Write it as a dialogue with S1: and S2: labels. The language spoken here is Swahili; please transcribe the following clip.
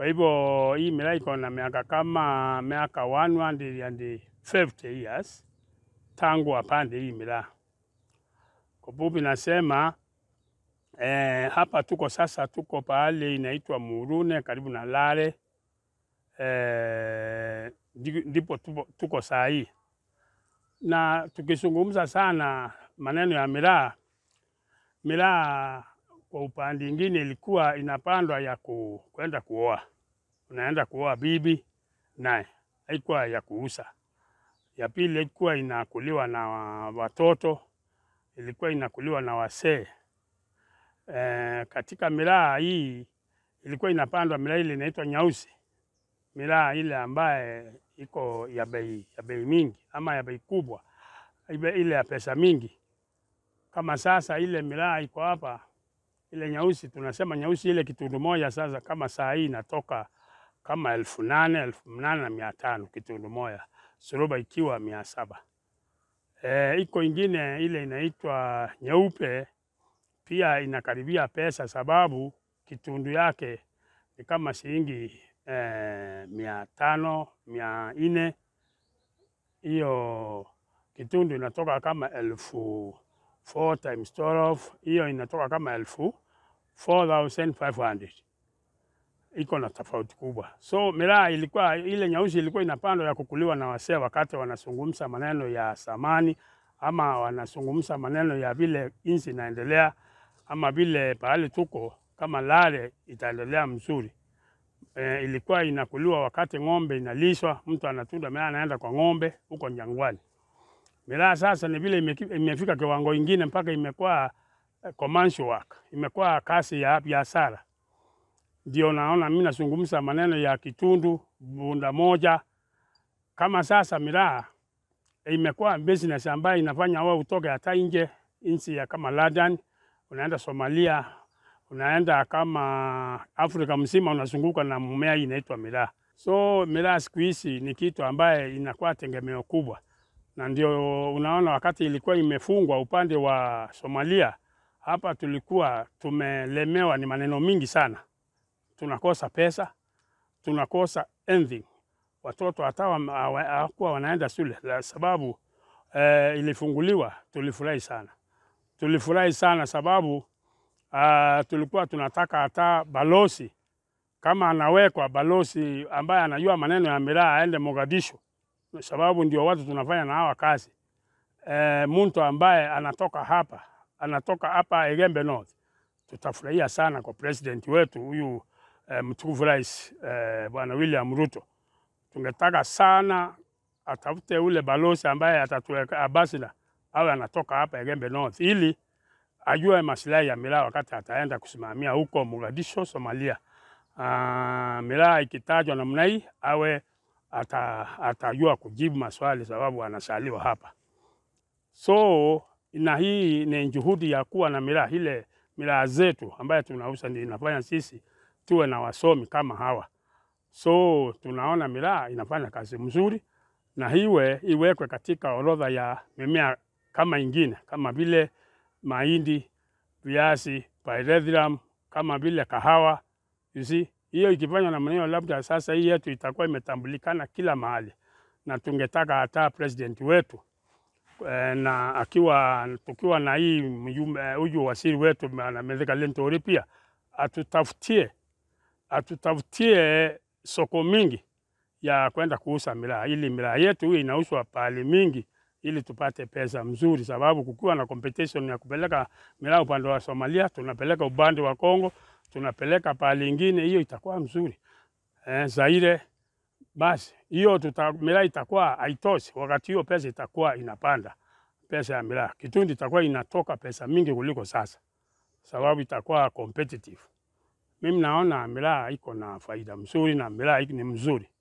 S1: Kwa hivyo hii miraa iko na miaka kama miaka 150 years tangu apande hii miraa. Kwa fupi nasema eh, hapa tuko sasa, tuko pahali inaitwa Murune karibu na Lare eh, ndipo tupo, tuko saa hii na tukizungumza sana maneno ya miraa, miraa kwa upande ingine ilikuwa inapandwa ya ku, kwenda kuoa, unaenda kuoa bibi naye, haikuwa ya kuuza. Ya pili ilikuwa inakuliwa na watoto, ilikuwa inakuliwa na wasee. E, katika miraa hii ilikuwa inapandwa miraa ile inaitwa nyausi, miraa ile ambaye iko ya bei ya bei mingi ama ya bei kubwa, ile ya pesa mingi. Kama sasa ile miraa iko hapa, ile nyeusi tunasema nyeusi, ile kitundu moja sasa, kama saa hii inatoka kama elfu nane elfu nane na mia tano kitundu moja, suruba ikiwa mia saba. E, iko ingine ile inaitwa nyeupe pia inakaribia pesa, sababu kitundu yake ni kama shilingi eh, mia tano mia nne. Hiyo kitundu inatoka kama elfu 4 times 12 hiyo inatoka kama elfu 4500 iko na tofauti kubwa. So miraa ilikuwa ile nyeusi ilikuwa inapandwa ya kukuliwa na wasee wakati wanazungumza maneno ya samani ama wanazungumza maneno ya vile inchi inaendelea ama vile pahali tuko kama Lare itaendelea mzuri. E, ilikuwa inakuliwa wakati ng'ombe inalishwa, mtu anatunda miraa anaenda kwa ng'ombe huko Jangwani. Miraa sasa ni vile imefika kiwango ingine mpaka imekuwa commercial work, imekuwa kazi ya biashara. Ndio naona mimi nazungumza maneno ya kitundu bunda moja. Kama sasa miraa imekuwa business ambayo inafanya wewe utoke hata nje nchi ya kama London, unaenda Somalia, unaenda kama Afrika mzima unazunguka na mmea inaitwa miraa. So miraa siku hizi ni kitu ambaye inakuwa tegemeo kubwa, na ndio unaona wakati ilikuwa imefungwa upande wa Somalia, hapa tulikuwa tumelemewa, ni maneno mingi sana, tunakosa pesa, tunakosa anything. Watoto hata hawakuwa wanaenda shule sababu eh, ilifunguliwa. Tulifurahi sana, tulifurahi sana sababu uh, tulikuwa tunataka hata balozi kama anawekwa balozi ambaye anajua maneno ya miraa aende Mogadishu, sababu ndio watu tunafanya na hawa kazi e, mtu ambaye anatoka hapa anatoka hapa Egembe North, tutafurahia sana kwa president wetu huyu e, mtukufu rais e, bwana William Ruto. Tungetaka sana atafute ule balozi ambaye atatuweka ambassador awe anatoka hapa Egembe North ili ajue maslahi ya miraa wakati ataenda kusimamia huko Mogadishu, Somalia. Uh, miraa ikitajwa namna hii awe ata, atajua kujibu maswali sababu anasaliwa hapa. So na hii ni juhudi ya kuwa na miraa ile miraa zetu ambayo tunauza ndio inafanya sisi tuwe na wasomi kama hawa. So tunaona miraa inafanya kazi mzuri na hiwe iwekwe katika orodha ya mimea kama ingine kama vile mahindi, viazi, pyrethrum, kama vile kahawa. You see, hiyo ikifanywa na maneno, labda sasa hii yetu itakuwa imetambulikana kila mahali, na tungetaka hata president wetu e, na akiwa tukiwa na hii huyu waziri wetu na Mithika Linturi pia atutafutie atutafutie soko mingi ya kwenda kuuza miraa, ili miraa yetu hii inauzwa pahali mingi ili tupate pesa mzuri, sababu kukiwa na competition ya kupeleka miraa upande wa Somalia, tunapeleka upande wa Kongo, tunapeleka pahali ingine, hiyo itakuwa mzuri eh, Zaire. Basi hiyo tuta miraa itakuwa haitoshi, wakati hiyo pesa itakuwa inapanda, pesa ya miraa kitundi itakuwa inatoka pesa mingi kuliko sasa, sababu itakuwa competitive. Mimi naona miraa iko na faida mzuri na miraa ni mzuri.